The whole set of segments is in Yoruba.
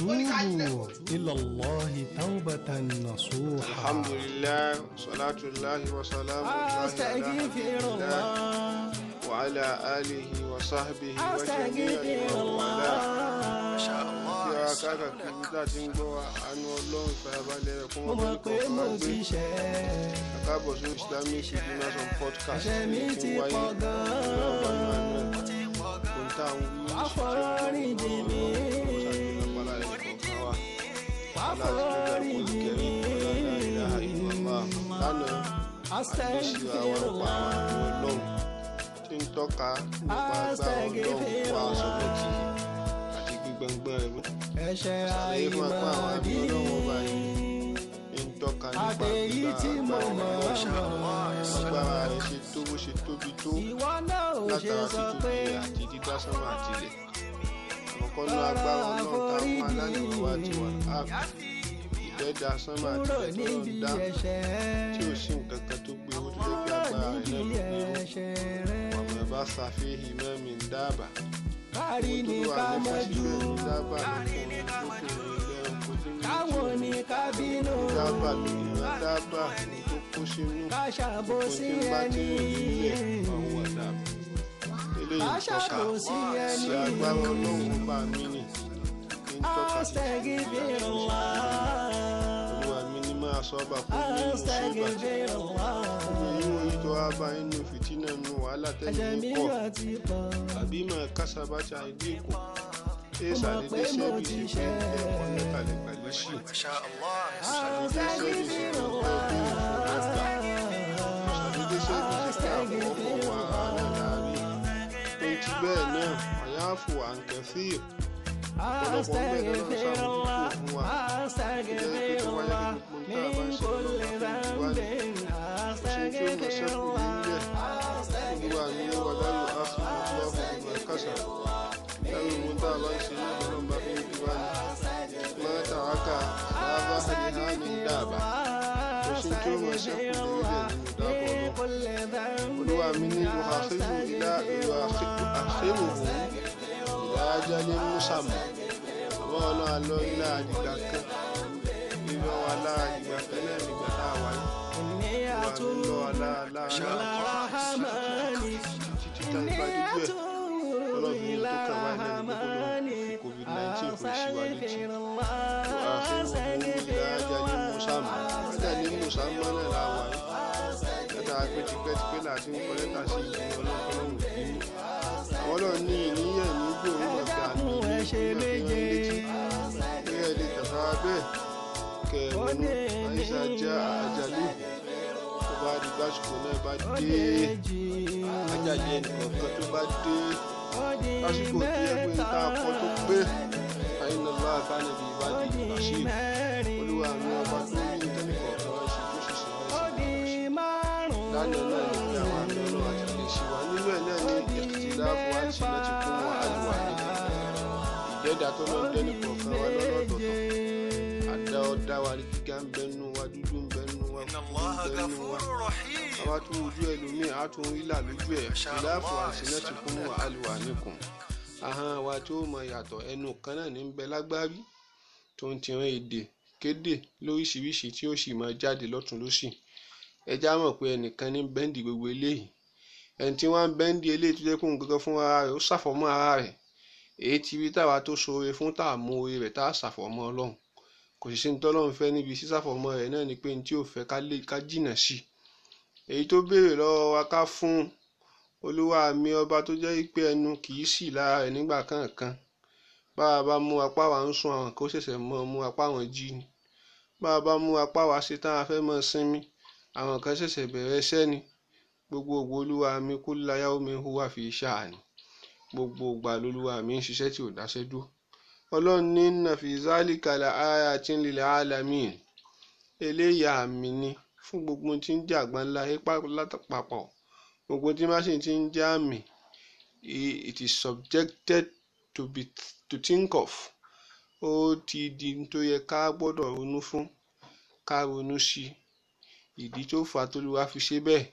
وتوبوا إلى الله توبة نصوحا الحمد لله صلاة الله وسلام الله على أستغفر رسول الله الله وعلى آله وصحبه وجميع أستغفر من والاه الله kí wa káàkiri tá a ti ń gbọ́ wa àánú ọlọ́run ìfàyàbalẹ̀ rẹ̀ fún mo ọmọ mọ̀ pé ìkọ̀ọ̀kan mo wa gbé ti ṣẹ̀ káàbọ̀ sí islamic dinners on podcast ẹ̀ṣẹ̀ mi tí ti ń wáyé pọ̀ nínú ọgbà gan-an ìmọ̀lẹ́ ohun tá à ń wí wá forí jì mí ṣàgbéyàpálá rẹ̀ kọ̀ọ̀kan wa wá aláàtí tó forí dẹ̀kun jì kẹrin mí ọ̀la ilaha illallah lánàá àdéṣì àwọn ọ̀pá àwọn àmì ọlọ́run tí ń tọ́ka nípa agbára ọlọ́run wà sọ́dọ̀tì àti gbígbọ̀ngbọ̀n rẹ̀ ẹ̀ṣẹ̀ ṣàlàyé fún apá àwọn àmì àìmọ̀dí ọlọ́run ọba yìí ń tọ́ka nípa àtẹ̀yí tí mo gbígbà mọ̀ agbára mọ̀ agbára rẹ̀ ṣe tó bó ṣe tóbi tó ìwọ náà ò ṣe látara sọ títúbi pé àti dídá sánmà àtìlẹ̀ àkọ́kọ́ ní agbára ọlọ́run tá a fún alánìwò wa ti wà áàpù ìdẹ́dà sánmà kúrò àtìlẹ̀ tó níbi ń dá ẹ̀ṣẹ̀ tí ò sí nǹkan kan tó gbé owó tó kúrò lè fi agbára rẹ̀ níbi náà ló gbé ẹ̀ṣẹ̀ rẹ̀ ọmọ ẹ̀ bá ṣàfihàn mẹ́mí ń dábàá kárí ní owó tó ká wà ní mọ́jú fásitì ń dábàá lókùnrin lókùnrin ilẹ̀ oko tí ń káwọn ní ká bínú dábàá lóyún dábàá ní tó kó sínú ká ṣàbòsí ẹni ká ṣàbòsí ẹni ṣe agbára ọlọ́run bá mi nì ní tọ́ka sí Astaghfirullah olúwa mi ní máa sọ ọ́bà fún mi nínú ṣùgbọ́n Astaghfirullah èyí wọ́n yìí tó wá bá inú fìtínà nù wàhálà ẹ̀ṣẹ̀ tẹ́lẹ̀ mi ní pọ̀ yóò ti pọ̀ àbí máa kásábàtà ìdí èkó ṣé Mo mọ̀ pé ṣàdédé mo ṣẹ́bi ti sí pé ṣẹ̀. ẹ̀kọ́ mẹ́tàlẹ́ pẹ̀lú sí ṣàdédé ṣẹ́bi sí pé àfọwọ́fọ́ wa àánú láàrin tó ti bẹ́ẹ̀ náà àyàfò àǹkẹ́fíì ọ̀pọ̀lọpọ̀ ń bẹ̀ lọ́nà ṣàbójútó fún wa Astaghfirullah min kulli dhanbin Astaghfirullah olúwa ní wàlá yóò á fún mi lọ́wọ́ fún mi kásá lẹ́yìn ìwọ̀n tá a bá ń ṣe ní ọlọ́run bá fi ń bí wá ní máa tàwákà lábá àdìhá ní dáàbà kò sí tí ó máa ṣẹ́kù lórílẹ̀ nínú dáàbò ọlọ́run olúwa mi ní ìwàhásílù ìlà ìwàhásílù ìlà ajá ní mùsàmù àmọ́ ọlọ́run alọ́ ilá àdìgbà kan ìlọ alá àdìgbà kan náà nígbà tá a wáyé Inni olúwa mi lọ alá alá alá Rahmani títí tá a bá dúdú ẹ̀ ọlọ́run ní tó kàn wáyé náà ní gbogbo lóun covid nineteen kò sí wa létí lẹ́tà ní mùsàmù náà la wà yìí lẹ́tà pé tipẹ́tipẹ́ láti ń kọ́ lẹ́tà sí ìlú ọlọ́kọ́lọ́hùn bínú àwọn ọlọ́run ní ìníyàn ní gbòòrò ọ̀gá àmì ní ìfihàn létí pé ẹ lè tàbá bẹ́ẹ̀ kẹrìnú àyíṣà jẹ́ àjálù tó bá di gbàsùkò náà bá dé àjálù ẹnìkọ̀ọ̀kan tó bá dé lásìkò tí ẹgbẹ́ ń ta akọ tó pé àyínà lọ́wọ́ àkànnìbí ìbàdí bashir olúwa mi ọba tó ní tẹ́lifọ̀ọ̀kan wá ṣe tó ṣiṣẹ́ wá sí lánàá náà ní pé àwọn àmì ọlọ́run àti lè ṣe wá nínú ẹ̀ náà ní ìtìláàfù àti láti kún wọn àlùwà ìdẹ́dà tó lọ dẹ́nu kọ̀ọ̀kan wá lọ́lọ́dọ̀tọ̀ àdá ọ̀dá wa ní gíga ń bẹnu wa dúdú ń bẹnu wa kúkú ń bẹnu wa àwa tún ojú ẹlòmíì á tún ìlà lójú ẹ̀ ìtìláàfù àti láti kún wọn àlùwà nìkún ahọ́n wa tó mọ yàtọ̀ ẹnu kan náà ní ń bẹ lágbárí tó ń tiran èdè kéde lóríṣiríṣi tí ó sì máa jáde lọ́tún lósì ẹjá mọ̀ pé ẹnìkan ní bẹ́ǹdì gbogbo eléyìí ẹni tí wọ́n ń bẹ́ǹdì eléyìí tó jẹ́ kóun gangan fún ara rẹ̀ ó ṣàfọ̀mọ́ ara rẹ̀ èyí ti rí táwa tó ṣoore fún tá a mú oore rẹ̀ tá a ṣàfọ̀mọ́ ọlọ́run kò sì sí ní tọ́lọ́run fẹ́ níbi sísàfọ̀mọ́ rẹ̀ náà ni pé ní tí ò fẹ́ ká lè ká jìnà sí èyí tó béèrè lọ́wọ́ wa ká fún olúwa mi ọba tó jẹ́ pé ẹnu kì í sì lára rẹ̀ nígbà kankan bá a bá mú apá wa ń sùn àwọn kó ṣẹ̀ṣẹ̀ mọ́ mú apá wọn jí ni bá a bá mú apá wa ṣe tán a fẹ́ mọ́ sinmi àwọn kan ṣẹ̀ṣẹ̀ bẹ̀rẹ̀ iṣẹ́ ni gbogbo ògbó olúwa mi kú láyà omi hùwà fi ṣáà ni gbogbo ògbà lolúwa mi ń ṣiṣẹ́ tí ò dáṣẹ́ dúró ọlọ́run ní nàfìzálì kàlà àyà tí ń lilẹ̀ alamin eléyà àmì ni fún gbogbo tí ń jẹ́ àgbáńlá ipá lápapọ̀ gbogbo tí má sì ti ń jẹ́ àmì it is subjected to be to think of ó ti di tó yẹ ká gbọ́dọ̀ ronú fún ká ronú sí ìdí tó fà á tólúwa fi ṣe bẹ́ẹ̀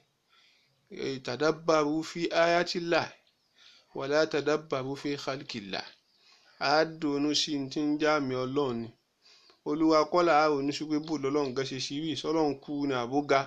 tàdábàrú fi ayatillah wàlá tàdábàrú fi khalqillah á dùnú sí ní tí ń já àmì ọlọ́run ni olúwa kọ́là á ronú sí pé bò lọ́lọ́run gan ṣe ṣí rí sọ́lọ́run kú ní àbóga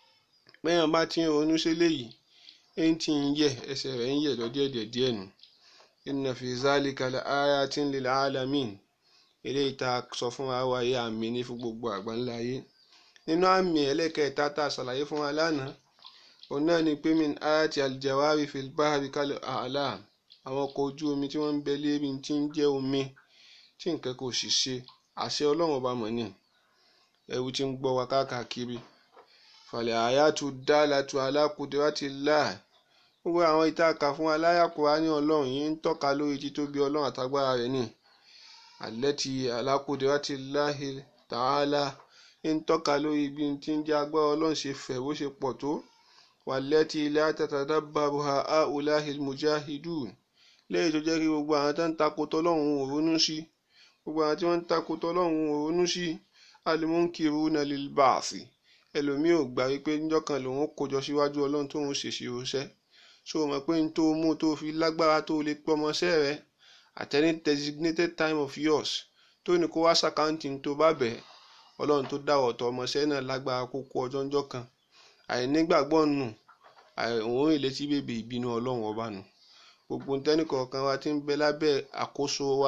bẹ́ẹ̀ bá ti ń ronú sí léyìí ẹni tí ń yẹ ẹsẹ̀ rẹ̀ ń yẹ lọ díẹ̀díẹ̀ díẹ̀ nù inna fi zalika la ayatin lil alamin eléyìí tá a sọ fún wa wáyé àmì ní fún gbogbo àgbáńlá ayé nínú àmì ẹlẹ́kẹ̀ẹ́ta tá a ṣàlàyé fún wa lánàá òun náà ni pé min ayati aljawari fil bahri kal a'lam àwọn ọkọ̀ ojú omi tí wọ́n ń bẹ lérí tí ń jẹ́ omi tí nǹkan kò sì ṣe àṣẹ ọlọ́run ọba mọ̀ ní ẹrú tí ń gbọ́ wa káàkiri falẹ̀ àyàtú dálàtú ala qudratillah gbogbo àwọn ìtàkà fún aláyàkúrá ní ọlọ́run yìí ń tọ́ka lórí títóbi ọlọ́run àtagbára rẹ̀ ní allati ala qudratillahi ta'ala ń tọ́ka lórí bí tí ń jẹ́ agbára ọlọ́run ṣe fẹ̀ bó ṣe pọ̀ tó wallati la tatadabbaruha ha'ulahil mujahidun lẹ́yìn tó jẹ́ kí gbogbo àwọn tó ń takò tọ́lọ́run ò ronú sí gbogbo àwọn tí wọ́n ń takò tọ́lọ́run ò ronú sí alimunkiruna lil ba'thi ẹlòmíì ò gbà wípé níjọ́ kan lòun kójọ síwájú ọlọ́run tóun ṣèṣì ránṣẹ́ ṣó o mọ̀ pé n tó mú tó fi lágbára tó lè pé ọmọọṣẹ́ rẹ at any designated time of yours tó ní kó wá ṣàkáǹtì tó bá bẹ̀ ọlọ́run tó dáwọ̀ tọ ọmọọṣẹ́ náà lágbára kó kó ọjọ́ ńjọ́ kan àìnígbàgbọ́ nù òun ìlétí bèbè ìbínú ọlọ́run ọba nù gbogbo tẹ́nìkọ̀ọ̀kan wa ti ń bẹ lábẹ́ àkóso wa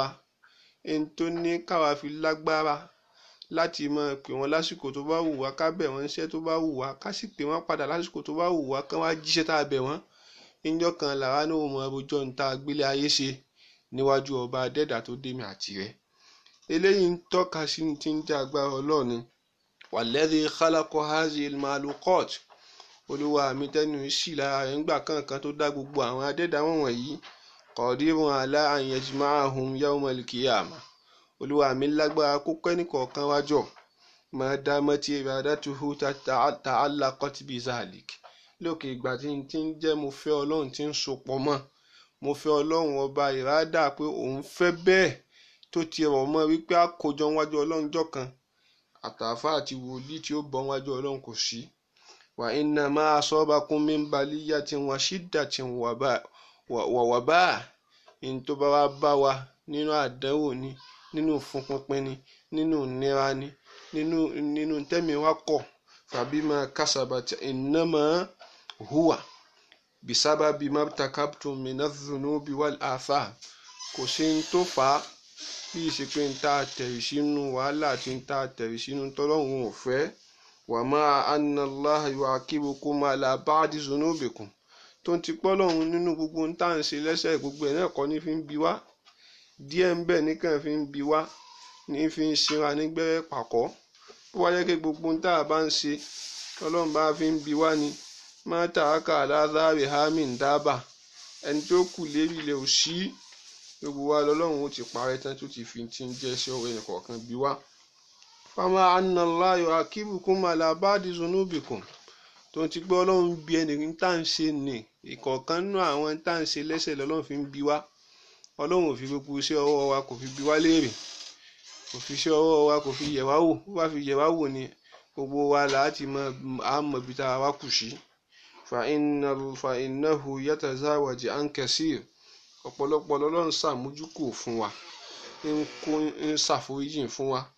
ẹni tó ní káwa fi lágbára láti máa pè wọ́n lásìkò tó bá wù wá ká bẹ̀ wọ́n níṣẹ́ tó bá wù wá ká sì pè wọ́n padà lásìkò tó bá wù wá kán wá jíṣẹ́ tá a bẹ̀ wọ́n níjọ́ kan làwa náà mọ ọjọ́ ń ta gbélé ayé ṣe níwájú ọba adẹ́dà tó dé mi àti rẹ̀ eléyìí ń tọ́ka sí ní ti ń jẹ́ agbára ọlọ́ọ̀ni walladhi khalaqa hazil malukot olúwa mi tẹ́nu sí lára rẹ̀ ńgbà kankan tó dá gbogbo àwọn adẹ́dà wọ̀nyí qadirun ala an yajma'ahum yawmal qiyamah olúwa mi lágbára kó kẹ́ni kọ̀ọ̀kan wájọ máa dá mọ́tí iradatuhu ta'allaqat bi zalik lókè ìgbà tí n ti ń jẹ́ mo fẹ́ ọlọ́run tí ń sopọ̀ mọ́ mo fẹ́ ọlọ́run ọba ìrádà pé òun fẹ́ bẹ́ẹ̀ tó ti rọ̀ mọ́ wípé àkójọ wájú ọlọ́run jọ kan àtàfà àti wòlíì tí ó bọ́ wájú ọlọ́run kò sí wa inna ma asabakum min baliyatin wa shiddatin wa waba in tó bá wá bá wa nínú àdánwò ni nínú fúnpinpin ni nínú ìnira ni nínú nínú tẹ́mi wá kọ̀ fabima kasabat innama huwa bisababi mabtakabtum minadh-dhunubi wal atham kò sí ní tó fà á bí ìsìnkú ń ta tẹ̀rì sínú wàhálà àti ń ta tẹ̀rì sínú tọ́lọ́hún ò fẹ́ wa ma anna Allaha yu'aqibukum ala ba'di dhunubikum tó ń ti pọ́ lọ́hún nínú gbogbo ń tà ń ṣe lẹ́sẹ̀ gbogbo ẹ̀ náà kọ́ ní fi ń bi wá díẹ̀ ń bẹ̀ nìkan fi ń bi wá ní fi ń sinra nígbẹ́rẹ́ pàkọ́ bó wáyé kí gbogbo ń tà bá ń ṣe ọlọ́run bá fi ń bi wá ni má tààkà aláàzáre hamin dábà ẹni tó kù lérí ilẹ̀ ò sí gbogbo wa lọ́lọ́run ó ti parẹ́ tán tó ti fi ti ń jẹ́ sí ọ̀rọ̀ ẹnì kọ̀ọ̀kan bí wá. fama annaláyọ̀ akíbùkún malabadi zunubikum tó ti gbọ́ ọlọ́run bí ẹnì tá à ń ṣe nì ìkọ̀ọ̀kan nínú àwọn tá à ń ṣe lẹ́sẹ̀ lọ́lọ́run fi ń bi wá ọlọ́run ò fi gbogbo iṣẹ́ ọwọ́ wa kò fi bi wá léèrè kò fi iṣẹ́ ọwọ́ wa kò fi yẹ̀ wá wò bó bá fi yẹ̀ wá wò ni gbogbo wa láti mọ àmọ́ ibi tá a wá kù sí fa innahu yatazawaji an kasir ọ̀pọ̀lọpọ̀ lọ́lọ́run ṣàmójúkò fún wa ń kó ń ṣàforíjì fún wa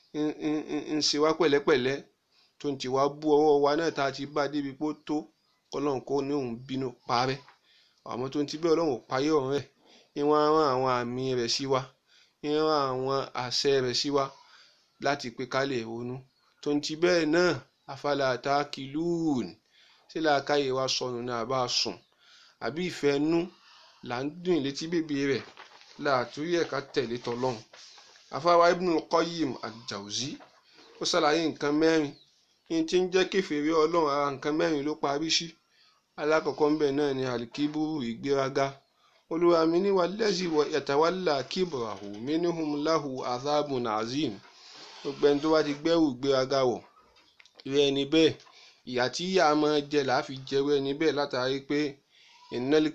ń ṣe wá pẹ̀lẹ́pẹ̀lẹ́ tó ń ti wá bú ọwọ́ wa náà tá a ti bá débi pé ó tó ọlọ́run kó ní òun bínú parẹ́ àmọ́ tó ń ti bẹ́ẹ̀ ọlọ́run ò parí ọ̀run rẹ̀ ìwọ̀n rán àwọn àmì rẹ̀ sí wa ìran àwọn àṣẹ rẹ̀ sí wa láti pé ká lè ronú tó ń ti bẹ́ẹ̀ náà afala takilun ṣé làákàyè wa sọnù ní àbá sùn àbí ìfẹ́ nú là ń dùn létí bèbè rẹ̀ láàtúrí ẹ̀ka tẹ̀lé tọlọ́hun afáwa Ibnul Qayyim al-Jawzi ó ṣàlàyé nǹkan mẹ́rin ní tí ń jẹ́ kèfèrí ọlọ́run ara nǹkan mẹ́rin ló parí sí alákọ̀ọ́kọ́ ńbẹ̀ náà ni alikiburu ìgbéraga olúwa mi ní walladhi yatawalla kibrahu minhum lahu azabun azim gbogbo ẹni tó bá ti gbẹ́rù ìgbéraga wọ̀ irú ẹni bẹ́ẹ̀ ìyà tí ìyà máa jẹ làá fi jẹrú ẹni bẹ́ẹ̀ látàrí pé innal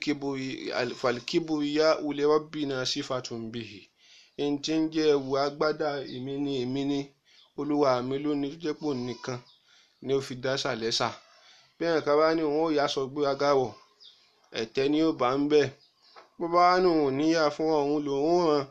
falkibriya li rabbina sifatun bihi ẹni tí ń jẹ́ ẹ̀wù agbádá èmi ni èmi ni olúwa mi ló ní tó jẹ́ pò nìkan ni ó fi dá sàlẹ́sà bí ẹ̀ka bá ní òun ò yá sọ gbéraga wọ̀ ẹ̀tẹ́ ni ó bá ń bẹ̀ bó bá wà ní òun níyà fún ọ̀hún lòun ràn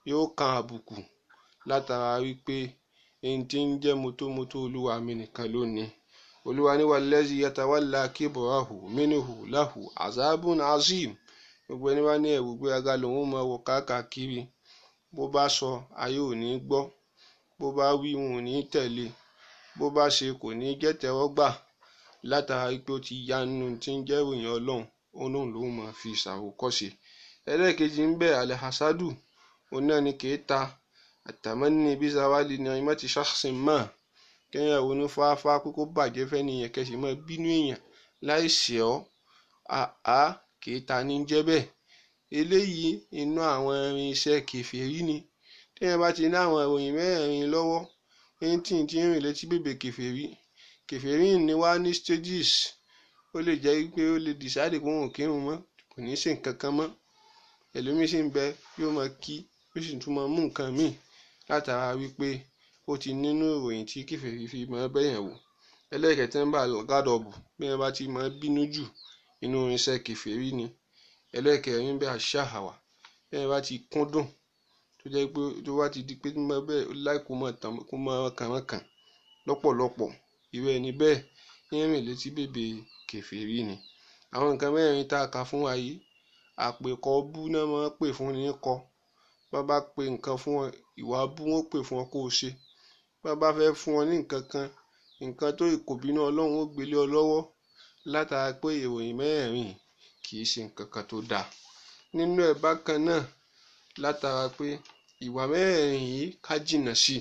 yóò kan àbùkù látara wípé ẹni tí ń jẹ́ mótómótó olúwa mi nìkan lónìí olúwa ní wallazi yatawalla kibrahu minhu lahu azabun azim gbogbo ẹni wá ní ẹ̀wù gbéraga lòun máa wọ káàkiri bó bá sọ ayé ò ní gbọ́ bó bá wí wọn ò ní tẹ̀lé bó bá ṣe kò ní jẹ́ tẹ́wọ́gbà látara wípé ó ti ya nínú tí ń jẹ́ ìròyìn ọlọ́run ọlọ́run ló máa fi ṣàwòkọ́ṣe ẹlẹ́ẹ̀kejì ń bẹ alẹ́ hasadu òun náà ni kìí ta àtàmọ́ni bí zawali ni ọmọ ti ṣàṣìn mọ́ kéèyàn ronú fáfá pé kó bàjẹ́ fẹ́ nìyẹn kẹsì mọ́ bínú èèyàn láì ṣe ọ́ àá kìí ta ní jẹ́ bẹ́ẹ̀ eléyìí inú àwọn irinṣẹ́ kèfèrí ni téèyàn bá ti ní àwọn ìròyìn mẹ́rin lọ́wọ́ ẹni tí ń ti ń rìn létí bèbè kèfèrí kèfèrí ni wá ní stages ó lè jẹ́ pé ó lè decide pé òun ò kírun mọ́ kò ní í ṣe nǹkan kan mọ́ ẹlòmíín sì ń bẹ yóò máa kí ó sì tún máa mú nǹkan míì látara wípé ó ti nínú ìròyìn tí kèfèrí fi máa bẹ̀yàn wò ẹlẹ́ẹ̀kẹta ń bà gádọ̀bù bí wọ́n bá ti máa bínú jù inú irinṣẹ́ kèfèrí ni ẹlẹ́ẹ̀kẹrin bẹ àṣàhàwà bí wọ́n bá ti kúndùn tó jẹ́ pé tó bá ti di pé bẹ́ẹ̀ láì kó máa tàn kó máa kàn wọ́n kàn lọ́pọ̀lọpọ̀ irú ẹni bẹ́ẹ̀ ń rìn létí bèbè kèfèrí ni àwọn nǹkan mẹ́rin tá a kà fún wa yìí àpèkọ bú náà máa ń pè fún ní kọ bá bá pe nǹkan fún ọ ìwà bú wọn pè fún ọ kó o ṣe bá bá fẹ́ fún ọ ní nǹkan kan nǹkan tó ìkòbínú ọlọ́run ó gbélé ọ lọ́wọ́ látara pé ìròyìn mẹ́rin kì í ṣe nǹkan kan tó dáa nínú ẹ̀ bákan náà látara pé ìwà mẹ́rin yìí ká jìnnà sí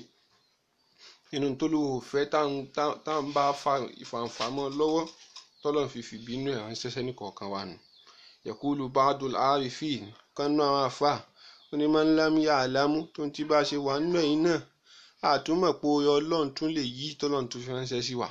i nínú tó lò ó fẹ́ tá à ń bá ìfàǹfà mọ́ lọ́wọ́ tọ́lọ́ fi fìbínú ẹ̀ ránṣẹ́ sẹ́ni kọ̀ọ̀kan wa nù yakulu baadul arifin kánú àwọn afa onímọ̀ ńlá mi yà á lámú tó ń tí bá ṣe wà nínú ẹ̀yìn náà àtúmọ̀ pé oyè ọlọ́run tún lè yí tọ́lọ́run tún fi ránṣẹ́ sí wa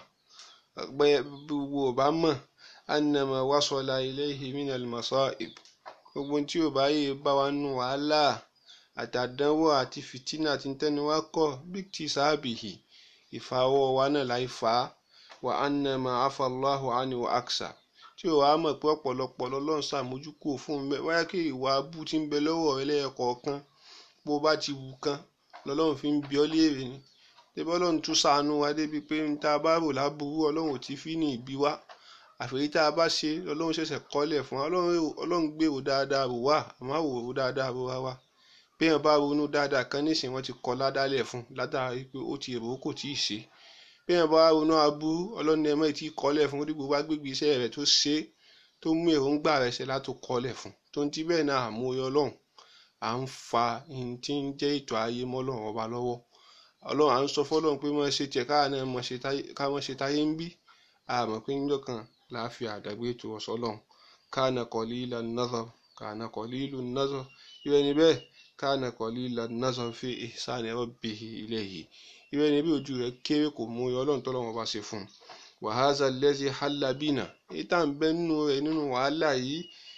gbogbo ò bá mọ̀ annama wasala ilayhi minal masa'ib gbogbo tí ò bá yé bá wa nù wàhálà àtàdánwò àti fìtínà àti tẹnu wa kọ bí ti sáàbìhì ìfàwọ́ wa náà láì fà á wa annama afallahu ani wa aksa tí ò wá mọ̀ pé ọ̀pọ̀lọpọ̀ lọ́lọ́run ṣàmójúkò fún un wáyà kí ìwà abú ti ń bẹ lọ́wọ́ rẹ lẹ́ẹ̀kọ̀ọ̀kan bó bá ti wù kan lọ́lọ́run fi ń bi ọ́ léèrè ni tẹ́bí ọlọ́run tún ṣàánú wa débi pé ń ta bá rò láburú ọlọ́run ò ti fi ní ìbí wa àfẹ́yí tá a bá ṣe ọlọ́run ṣẹ̀ṣẹ̀ kọ́lẹ̀ fún wa ọlọ́run gbèrò dáadáa rò wá àmọ́ àwòrò dáadáa rò wá wá bí èèyàn bá ronú dáadáa kan nísìnyí wọ́n ti kọ́ ládàálẹ̀ fún látàrí pé ó ti èrò kò tí ì ṣe bí èèyàn bá ronú aburú ọlọ́run ẹ̀mọ́ ì tí ì kọ́lẹ̀ fún orí gbogbo agbègbè iṣẹ́ rẹ̀ tó ṣe tó mú èròǹgbà rẹ̀ ṣe látò kọ́lẹ̀ fún tó ń ti bẹ́ẹ̀ náà àmúyọ ọlọ́run à ń fa ihun tí ń jẹ́ ètò ayé mọ́lọ́run ọba lọ́wọ́ ọlọ́run à ń sọ fọ́lọ́run pé mọ́ ṣe tiẹ̀ káà náà ká mọ́ ṣe táyé ń bí àmọ́ pé níjọ́ kan láàfin àdàgbé ètò ọ̀sọ́ lọ́hùn káànà qalilan nazar káànà qalilun nazar irú ẹni bẹ́ẹ̀ káànà qalilan nazar fi ihsani rabbihi ilayhi irú ẹni bí ojú rẹ̀ kéré kò mú ọlọ́run tọ́lọ́run ọba ṣe fún un wa hadha allazi halla bina èyí tá à ń bẹ́ nínú rẹ̀ nínú wàhálà yìí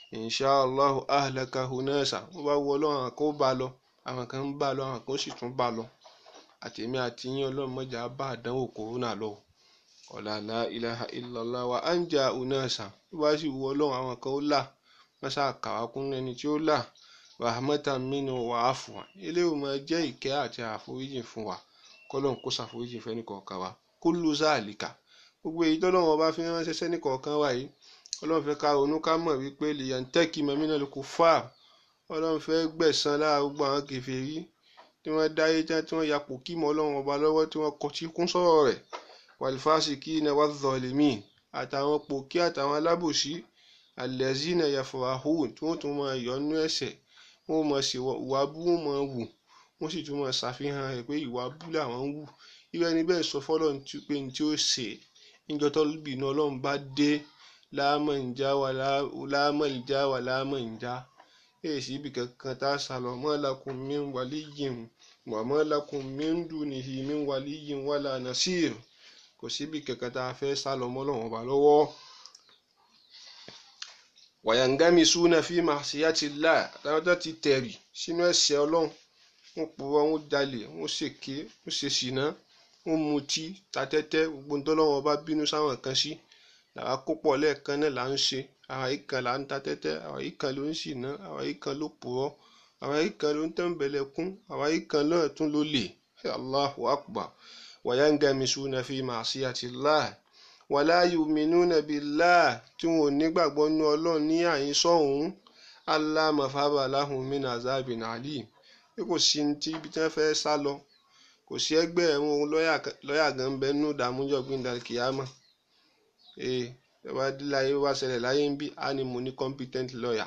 inshàlá ahlakahu nasa wọ́n bá wọ ọlọ́run àkó bá lọ àwọn kan ń bá lọ àwọn kan sì tún bá lọ àtẹ̀mí àti yín ọlọ́run mọ́jà bá àdánwò kòrónà lọ ọ̀làlá ilaha illallah wa anja unasa wọ́n bá sì wọ ọlọ́run àwọn kan ó là wọ́n sá kàwá kún ẹni tí ó là rahmatan minhu wa afwa eléyìí máa jẹ́ ìkẹ́ àti àforíjì fún wa kọ́lọ́n kó ṣàforíjì fẹ́ni kọ̀ọ̀kan wa kullu zalika gbogbo èyí tọ́lọ́run ọba fi ránṣẹ́ sẹ́ni kọ̀ọ̀kan wa yìí ọlọ́run fẹ́ ká ronú ká mọ̀ wípé liyantaki minal kuffar ọlọ́run fẹ́ gbẹ̀san lára gbogbo àwọn kèfèrí tí wọ́n dáyé tán tí wọ́n yapò kí mọ́ ọlọ́run ọba lọ́wọ́ tí wọ́n kọtí kún sọ̀rọ̀ rẹ̀ walfasikina wadh-dhalimin àtàwọn pòkí àtàwọn alábòsí allazina yafrahun tí wọ́n tún máa yọnú ẹ̀ṣẹ̀ wọ́n máa ṣe ìwà bú wọ́n máa wù wọ́n sì tún máa ṣàfihàn rẹ̀ pé ìwà bú làwọn ń wù irú ẹni bẹ́ẹ̀ sọ fọ́lọ́run pé ní tí ó ṣe níjọ́ tọ́lùbìnú ọlọ́run bá dé láàmọ̀ ìjà wà láàmọ̀ ìjà wà láàmọ̀ ìjà èyí sí ibi kankan tá a sàlọ̀ mọ́ lakum min waliyyin wa ma lakum min dunihi min waliyyin wala nasir kò síbi kankan tá a fẹ́ sálọ mọ́ lọ́wọ́ ọba lọ́wọ́. wayangamisuna fi ma'siyatillah táwọn tó ti tẹ̀rì sínú ẹ̀ṣẹ̀ ọlọ́run wọ́n purọ́ wọ́n jalè wọ́n ṣèké wọ́n ṣe ṣìnà wọ́n mutí ta tẹ́tẹ́ gbogbo ntọ́lọ́wọ́ ọba bínú sáwọn kan sí làwa kó pọ̀ lẹ́ẹ̀kan náà là ń ṣe àwa yìí kan là ń ta tẹ́tẹ́ àwa yìí kan ló ń ṣìnà àwa yìí kan ló purọ́ àwa yìí kan ló ń tẹ̀m̀bẹ̀lẹ̀ kún àwa yìí kan náà tún ló lè allahu akbar wayangamisuna fi ma'siyatillah wala yu'minuna billah tí wọn ò nígbàgbọ́ nú ọlọ́run ní àyín sọ́hún allah mafaba lahum min azabin alim bí kò sí ní tí ibi tí wọ́n fẹ́ sá lọ kò sí ẹgbẹ́ ẹ̀wọ̀n lọ́ọ̀yà gan ń bẹ nínú ìdààmújọ́ gbìndà kìámà ee ìjọba láyé wá ṣẹlẹ̀ láyé ń bí a ní mo ní competent lawyer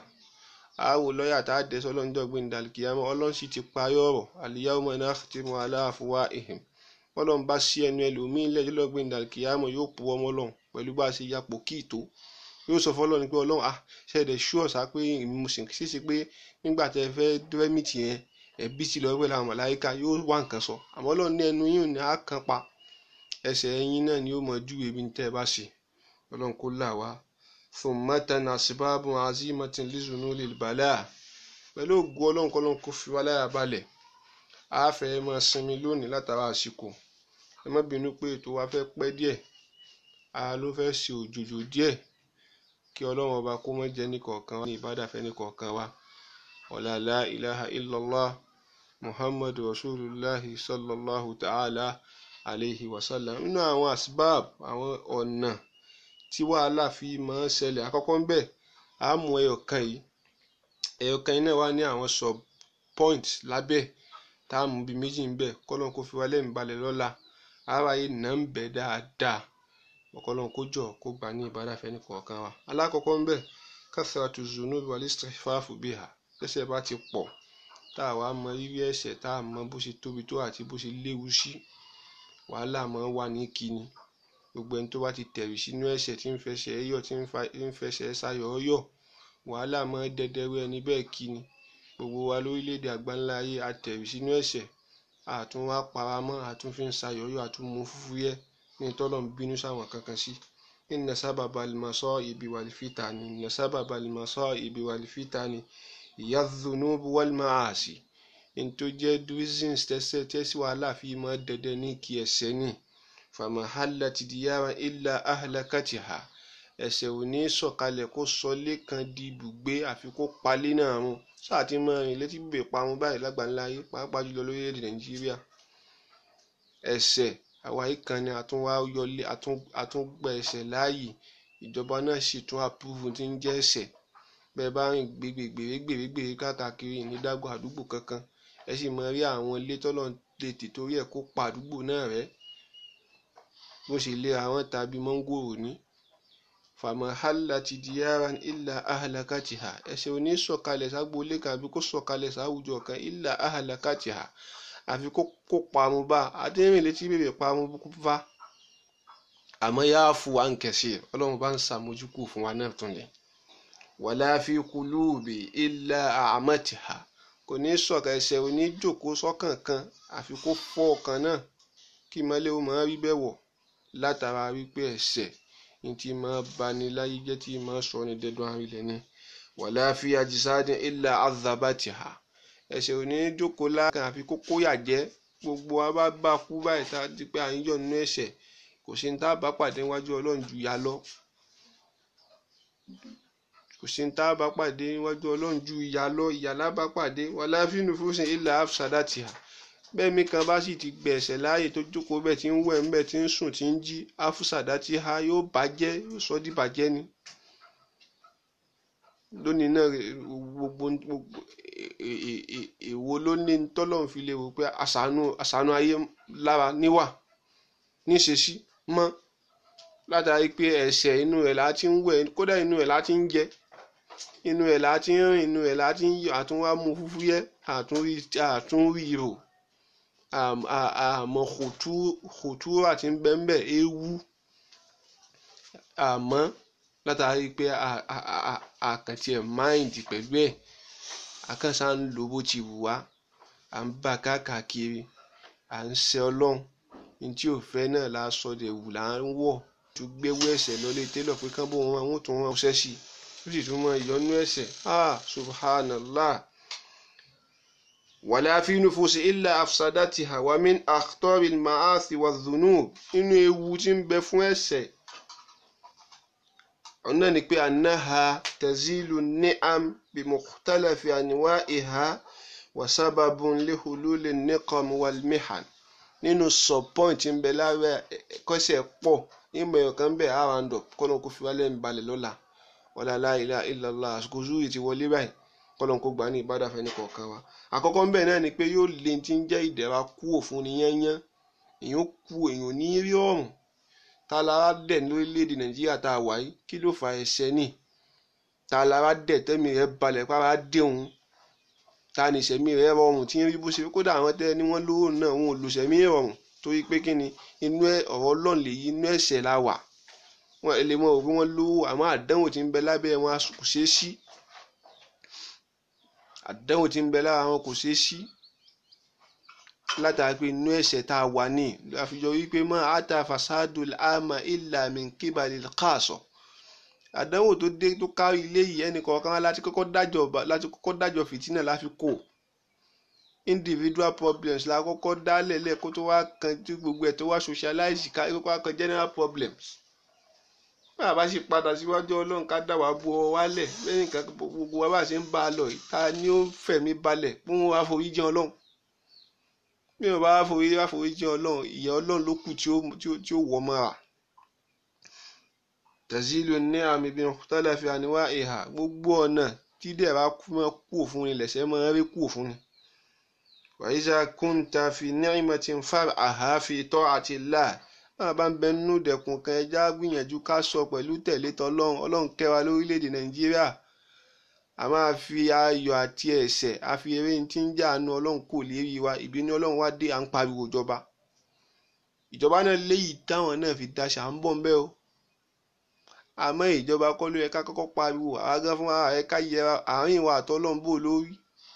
a wo lọ́ọ̀yà tá a dẹ̀ sọ́ lọ́njọ́ gbìndà kìámà ọlọ́run sì ti parí ọ̀rọ̀ al-yawma nakhtimu ala afwahihim ọlọ́run bá sí ẹnu ẹlòmíín lẹ́jọ́ lọ́gbìn dàkíyàmọ̀ yóò pu ọmọ ọlọ́run pẹ̀lú bá a ṣe yapò kí ìtó yóò sọ fọlọ́run ni pé ọlọ́run ah ṣẹ̀dẹ̀ ṣúọ̀ sá pé ìmùsìn ṣíṣe pé nígbà tẹ fẹ́ dẹ́mìtì yẹn ẹ̀bí ti lọ pẹ̀lú àwọn màláíkà yóò wá nǹkan sọ àmọ́ ọlọ́run ní ẹnu yín ní àkàn pa ẹsẹ̀ ẹyin náà ni ó mọ ju ebi tẹ́ ẹ bá ṣe ọlọ́run kó là wá thummatan asbabun azimatin lizunulil bala pẹ̀lú ògùn ọlọ́run kọ́lọ́run kó fi wá láyà balẹ̀ a fẹ́ máa sinmi lónìí látara àsìkò ẹ má bínú pé ètò wa fẹ́ pẹ́ díẹ̀ a ló fẹ́ ṣe òjòjò díẹ̀ kí ọlọ́run ọba kó mọ́ jẹ́ nìkọ̀ọ̀kan wa ní ìbádàfẹ́ nìkọ̀ọ̀kan wa ọ̀làlá ilaha illallah muhammadu rasulullahi sallallahu ta'ala alayhi wa sallam nínú àwọn asbab àwọn ọ̀nà tí wàhálà fi máa ń ṣẹlẹ̀ àkọ́kọ́ ń bẹ̀ á mú ẹyọ̀kan yìí ẹyọ̀kan yìí náà wá ní àwọn sub point lábẹ́ tá a mú bíi méjì ń bẹ̀ kọ́lọ́n kó fi wá lẹ́mìí balẹ̀ lọ́la ara yìí nà ń bẹ̀ dáadáa ọ̀kọ́lọ́n kó jọ kó gbà ní ìbádàfẹ́ ní kọ̀ọ̀kan wa alákọ̀ọ́kọ́ ń bẹ̀ kathratu zunubi wal istighfafu biha tẹ́ṣẹ̀ bá ti pọ̀ tá a wá mọ rírí ẹ̀ṣẹ̀ tá a mọ bó ṣe tóbi tó àti bó ṣe léwu sí wàhálà máa ń wà ní kíni gbogbo ẹni tó bá ti tẹ̀rì sínú ẹ̀ṣẹ̀ tí ń fẹsẹ̀ yọ̀ tí ń fẹsẹ̀ sayọ̀ yọ̀ wàhálà máa ń dẹdẹrú ẹni bẹ́ẹ̀ kíni gbogbo wa lórílẹ̀‐èdè àgbáńlá ayé àtẹ̀rì sínú ẹ̀ṣẹ̀ àtún wá paramọ́ àtún fi ń sayọ̀yọ̀ àtún mú fúfú yẹ ní tọ́lọ̀ ń bínú sáwọn kankan sí inna sábàbà lìmọ̀sọ́ ibi wal fitani inna sábàbà lìmọ̀sọ́ ibi wal fitani ìyàdùnúbù wal maasi ní tó jẹ́ reasons tẹ́sẹ̀ tẹ́sí wàhálà fi mọ́ dẹdẹ ní kí ẹsẹ̀ ní fàmàhálà ti diyara illa ahlakatiha ẹsẹ̀ ò ní sọ̀kalẹ̀ kó sọlé kan di ibùgbé àfi kó palé náà run sáà ti mọ rìn létí bèbè parun báyìí lágbàńlá ayé pàápàá jùlọ lórílẹ̀‐èdè nàìjíríà ẹsẹ̀ àwa yìí kan ni àtúnwá yọlé àtúngbà ẹsẹ̀ láàyè ìjọba náà sì tún àpúrúfù tí ń jẹ́ ẹsẹ̀ bẹ́ẹ̀ bá rìn gbèrègbèrègbèrè káàkiri ìnídàgbò àdúgbò kankan ẹ sì mọ rí àwọn ilé tọ́lọ̀ lè tètòrí ẹ̀ kó pa àdúgbò náà rẹ́ bó ṣe lé àwọn tàbí mọ́ngòrò ní fàmọ́hálà ti di yára ilà ahalakatiha ẹsẹ̀ ò ní sọ̀kalẹ̀ ságbólé kan àbí kó sọ̀kalẹ̀ sáwùjọ kan ilà ahalakatiha àfi kó kó parun bá adéhìn létí bèbè parun bá àmọ́ yáa fún wa ń kẹsì ọlọ́run bá ń sàmójúkù fún wa náà tún lẹ̀ wàlá fi kulubi ilà àmọ́tìhà kò ní sọ̀ka ẹsẹ̀ ò ní jòkó sọ́kàn kan àfi kó fọ́ ọkàn náà kí mọ́lẹ́ ó máa rí bẹ́ẹ̀ wọ̀ látara wípé ẹsẹ̀ ní tí máa bani láyé jẹ́ tí máa sọ ní dẹ́dọ̀ àrílẹ̀ ni wàlá fi àjísáàdín ilà àzàbàtìhà ẹsẹ̀ ò ní jókòó lákàn àfi kó kóyà jẹ́ gbogbo wa bá bá kú báyìí tá a di pé à ń yọ̀ nínú ẹ̀ṣẹ̀ kò sí ní tá a bá pàdé níwájú ọlọ́run ju ya lọ kò sí ní tá a bá pàdé níwájú ọlọ́run ju ìyá lọ ìyá lábá pàdé wàlá fínú fúnṣin ilà àfṣàdàtìhà bẹ́ẹ̀ mi kan bá sì ti gbẹ ẹ̀ṣẹ̀ láàyè tó jókòó bẹ́ẹ̀ tí ń wẹ̀ ń bẹ́ẹ̀ tí ń sùn tí ń jí àfṣàdàtìhà yóò bàjẹ́ yóò sọ di bàjẹ́ ni lónìí náà gbogbo gbogbo èwo ló ní tọ́lọ́run fi lè wò pé àṣàánú àṣàánú ayé lára níwà níṣesí mọ́ látàrí pé ẹ̀ṣẹ̀ inú ẹ̀ láti ń wẹ̀ kódà inú ẹ̀ láti ń jẹ inú ẹ̀ láti ń rìn inú ẹ̀ láti ń yọ àtúnwá mú fúfú yẹ àtúnrí rò àmọ́ kòtú àti bẹ́ńbẹ́ ewu àmọ́ látàrí pé àkàntì ẹ̀ máìndì pẹ̀lú ẹ̀ àkànṣá ń lò bó ti wù wá à ń bá káàkiri à ń ṣe ọlọ́run ní tí ò fẹ́ náà la sọ dẹ̀ wù là ń wọ̀ tó gbéwó ẹ̀ṣẹ̀ lọlé télọ̀ pé kán bó wọn àwọn tó wọn ṣẹ́ sí ó sì tún mọ ìyọnú ẹ̀ṣẹ̀ ah subhanallah wàlẹ́ àfihàn fòsì ilà afsadatiha wa min akhtaril ma'asi wa dhunub nínú ewu tí ń bẹ fún ẹ̀ṣẹ̀ ọ̀nà ni pé anaha tazilu ni'am bi mukhtalafi anwa'iha wa sababun li hululi niqam wal mihan nínú subpoint ń bẹ lábẹ́ kọ́sẹ̀ pọ̀ ìmọ̀ ẹ̀yọ̀ kan bẹ̀ round up kọ́nà kó fi wá lẹ́nu balẹ̀ lọ́la wala la ilaha illallah àsìkò zúrì ti wọlé báyìí kọ́nà kó gbà ní ìbádà fẹ́ ní kọ̀ọ̀kan wa àkọ́kọ́ ń bẹ̀ náà ni pé yóò lè ti ń jẹ́ ìdẹ̀ra kúò fún ni yányán èèyàn kú èèyàn ní rí ọ̀rùn ta lára dẹ̀ lórílẹ̀‐èdè nàìjíríà tá a wà yìí kí ló fa ẹ̀ṣẹ̀ ní ta lára dẹ̀ tẹ́mi rẹ̀ balẹ̀ pàrọ̀ á dé òun ta ní ìṣẹ̀mí rẹ̀ rọrùn tí ń rí bó ṣe kódà àwọn tẹ́ ni wọ́n lówó náà wọn ò lò ṣẹ̀mí rọrùn torí pé kí ni inú ọ̀rọ̀ ọlọ́run lè yí inú ẹ̀ṣẹ̀ la wà wọn lè mọ òbí wọn lówó àmọ́ àdánwò tí ń bẹ lábẹ́ wọn kò ṣeé sí àdánwò tí ń bẹ lára wọn kò ṣeé sí látàrí pé inú ẹ̀ṣẹ̀ tá a wà ní àfijọ́ wípé mọ́ ata fasadu ama illa min kíbalì káàsọ̀ àdánwò tó dé tó kárí ilé yìí ẹnì kọ̀ọ̀kan láti kọ́kọ́ dájọ́ láti kọ́kọ́ dájọ́ fìtínà láfi kó individual problems la kọ́kọ́ dálẹ̀ lẹ́ẹ̀kó tó wá kan tí gbogbo ẹ̀ tó wá socialize ká kó wá kan general problems bá a bá sì padà síwájú ọlọ́run ká dà wá bu ọ wálẹ̀ lẹ́yìn kan gbogbo wa bá ṣe ń bá a lọ yìí ta ni ó fẹ̀mí balẹ̀ fún wa forí jẹun ọlọ́run bí wọn bá forí wá forí jẹun ọlọ́run ìyà ọlọ́run ló kù tí ó wọ̀ mọ́ra tẹ̀sílù ní àmì bí tọ́lẹ̀ fi àníwá ìhà gbogbo ọ̀nà tí dẹ̀ra mọ́ kú òfun ni lẹ̀sẹ̀ mọ́ rí kú òfun ni. wàyíṣà kúńtà fi ni'mati ń fa àhàfi tọ́ àti là máa bá ń bẹ nínú dẹ̀kun kan ẹja gbìyànjú ká sọ pẹ̀lú tẹ̀lé tọlọ́run ọlọ́run kẹwàá lórílẹ̀‐èdè nàìjíríà a máa fi ayọ̀ àti ẹ̀ṣẹ̀ a fi eré tí ń jà àánú ọlọ́run kò lérí wa ìbínú ọlọ́run wá dé à ń pariwo ìjọba ìjọba náà léyìí táwọn náà fi daṣà ń bọ̀ ń bẹ́ o àmọ́ ìjọba kọ́ ló yẹ ká kọ́kọ́ pariwo àwa gan fún ara rẹ̀ ká yẹra àárín ìwà àtọ́lọ́run bò lórí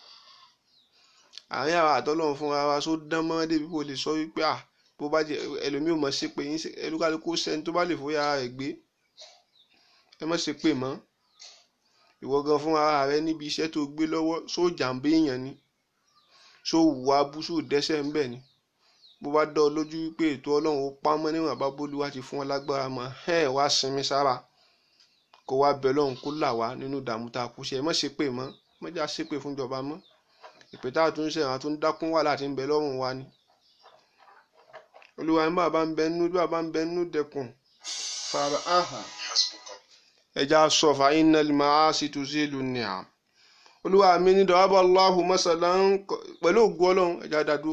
àárín àwa àtọ́lọ́run fún ara wa só dán mọ́ débi kó lè sọ wípé à bó bá jẹ ẹlòmíì ò mọ̀ sí pé ẹlúkálukú sẹ́ni tó bá lè fòye ara rẹ̀ gbé ẹ mọ̀ sí pé mọ́ ìwọ gan fún ara rẹ̀ níbi iṣẹ́ tó gbé lọ́wọ́ só jàǹbé èèyàn ni só wùwà bú só dẹ́sẹ̀ ńbẹ̀ ni bó bá dọ́ ọ lójú wípé ètò ọlọ́run ó pamọ́ níwọ̀n bá bólúwa ti fún ọ lágbára mọ́ ẹ̀ wá sinmi sára kó wá bẹ lọ́hùn kó là wá nínú ìdààmú tá a kú ṣe ẹ má ṣépè mọ́ mọ́jà ṣépè fún ìjọba mọ́ ìpè tá a tún ṣe àwọn tó ń dákún wà láti ń bẹ lọ́rùn wa ni olúwa ní bàbá ń bẹ nínú bàbá ń bẹ nínú dẹkùn fara aha ẹja sọ fa iná lè máa sì tún sí ìlú ní à olúwa mi ní dọ̀wábà Allahu masala ń pẹ̀lú ògùn ọlọ́run ẹja dàdú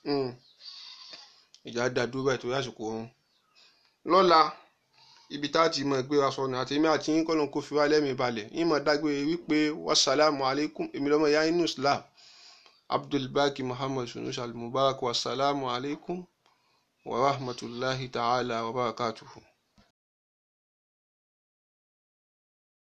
ẹja dàdú báyìí torí àsìkò ọ̀hún lọ́la ibi tá a ti mọ̀ gbé wa sọnù àti èmi àti yín kọ́lọ́n kó fi wá lẹ́mìí balẹ̀ yín mọ̀ dágbére wípé wasalaamu alaykum èmi lọ́mọ ya inú islam abdulbaki muhammad sunus al-mubarak wasalaamu alaykum wa rahmatulahi ta'ala wa barakatuhu.